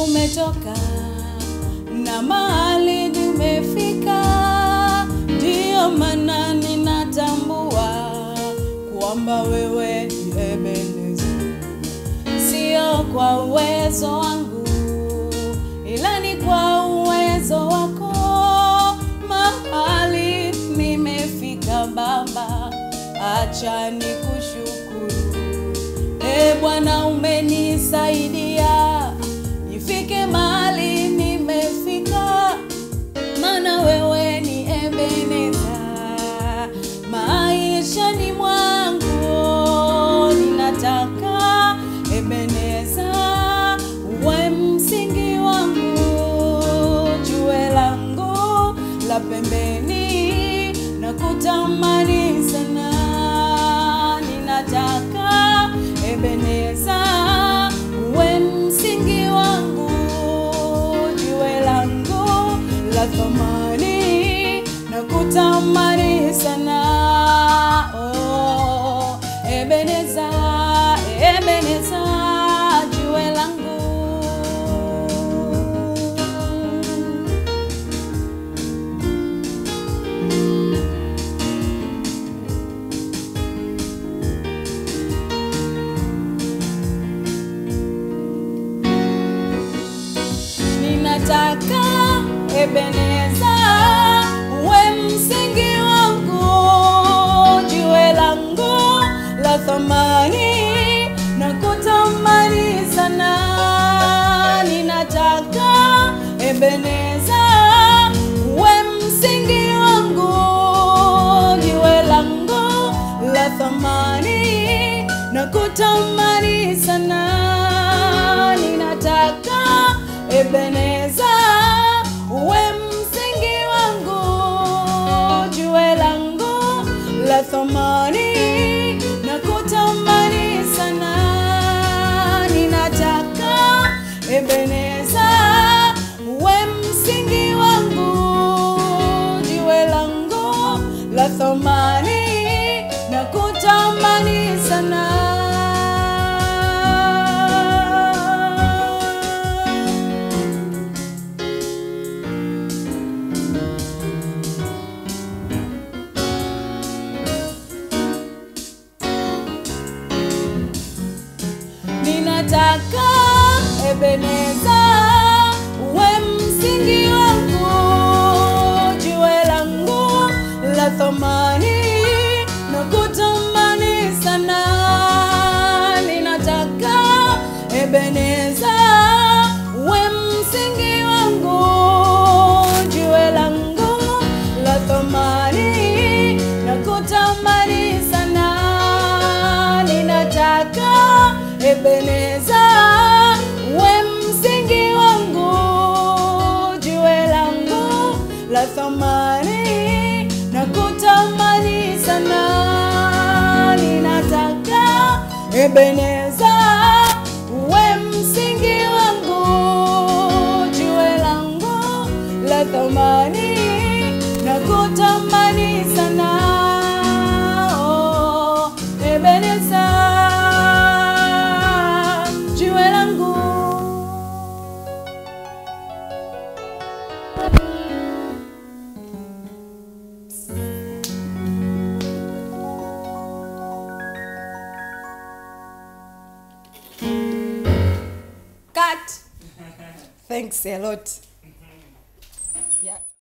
tumetoka na mahali tumefika, ndiyo maana ninatambua kwamba wewe ni Ebeneza, sio kwa uwezo wangu, ila ni kwa uwezo wako. Mahali nimefika Baba, acha nikushukuru. E Bwana, umenisaidia nifike mahali nimefika, maana wewe ni Ebeneza maishani mwangu. Ninataka Ebeneza uwe msingi wangu, jue langu la pembeni na kutamani sana. Ninataka Ebeneza uwe msingi wangu, jiwe langu la thamani na kutamani sana. Oh, Ebeneza, Ebeneza, jiwe langu ninataka Ebeneza uwe msingi wangu, jiwe langu la thamani na kutamani sana. Ninataka Ebeneza uwe msingi wangu, jiwe langu la thamani na kutamani sana. Ninataka Ebeneza uwe msingi wangu, jiwe langu la thamani na kutamani sana. Ninataka Ebeneza uwe msingi wangu, jiwe langu la thamani na kutamani sana. Ninataka Ebeneza uwe msingi wangu, jiwe langu la thamani na kutamani sana. Ninataka Ebeneza uwe msingi wangu, jiwe langu la thamani na kutamani sana. Ninataka Ebeneza uwe msingi wangu, jiwe langu la thamani na kutamani sana. Ninataka Ebeneza uwe msingi wangu, jiwe langu la thamani na kutamani sana. Oh, Ebeneza jiwe langu Cut. Thanks a lot. Yeah.